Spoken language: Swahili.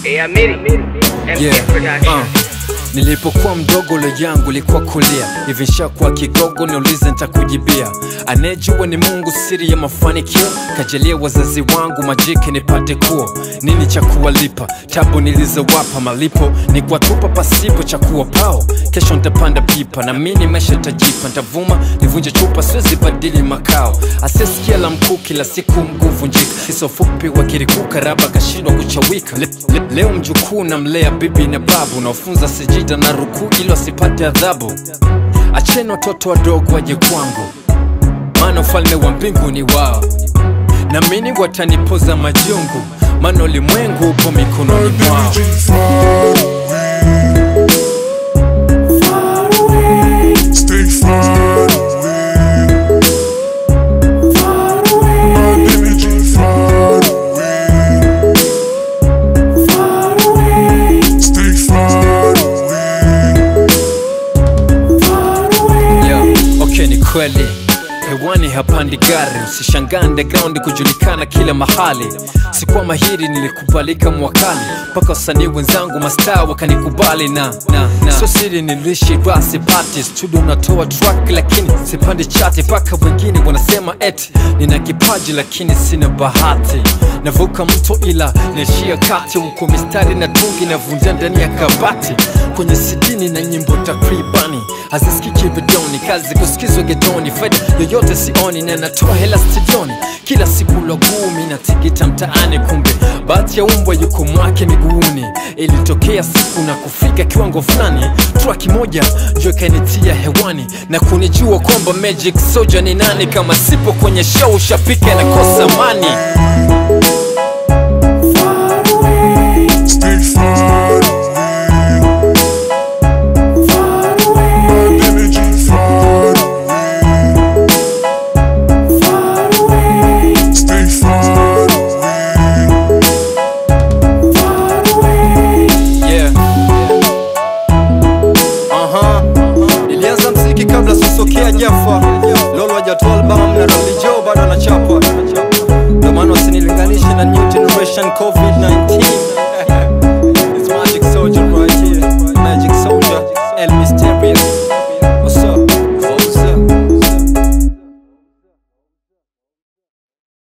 Hey, Amiri, MK Yeah, Production. uh. Nilipokuwa mdogo lo yangu likuwa kulia hivi nshakuwa kigogo niulize nitakujibia anejua ni Mungu siri ya mafanikio kajalia wazazi wangu majike nipate kuo nini cha kuwalipa tabu nilizowapa malipo ni kuwatupa pasipo cha kuwapao kesho ntapanda pipa na mini maisha tajipa ntavuma nivunje chupa siwezi badili makao asisikia la mkuu kila siku mguu vunjika kiso fupi wakirikuka raba kashindwa kuchawika le, le, leo mjukuu namlea bibi na babu naofunza sijida na rukuu ili wasipate adhabu acheni watoto wadogo waje kwangu maana ufalme wa mbingu ni wao na mini watanipoza majungu maana ulimwengu upo mikononi mwao Stay far away. My energy far away. Stay far away. Yo, okay ni kweli hewani hapandi gari usishangaa underground kujulikana kila mahali sikuwa mahiri nilikubalika mwakani mpaka wasanii wenzangu mastaa wakanikubali na, na, na. sio siri nilishi basi pati studio unatoa track lakini sipandi chati mpaka wengine wanasema eti nina kipaji lakini sina bahati navuka mto ila naishia kati huko mistari na tungi navunja ndani ya kabati kwenye sidini na nyimbo takribani hazisikiki vidoni kazi kusikizwa getoni faida yoyote sioni na natoa hela studioni kila siku logumi na tigita mtaani kumbe bahati ya umbwa yuko mwake miguuni ilitokea siku na kufika kiwango fulani traki moja njo ikanitia hewani na kunijua kwamba magic soja ni nani kama sipo kwenye show shapika nakosa mani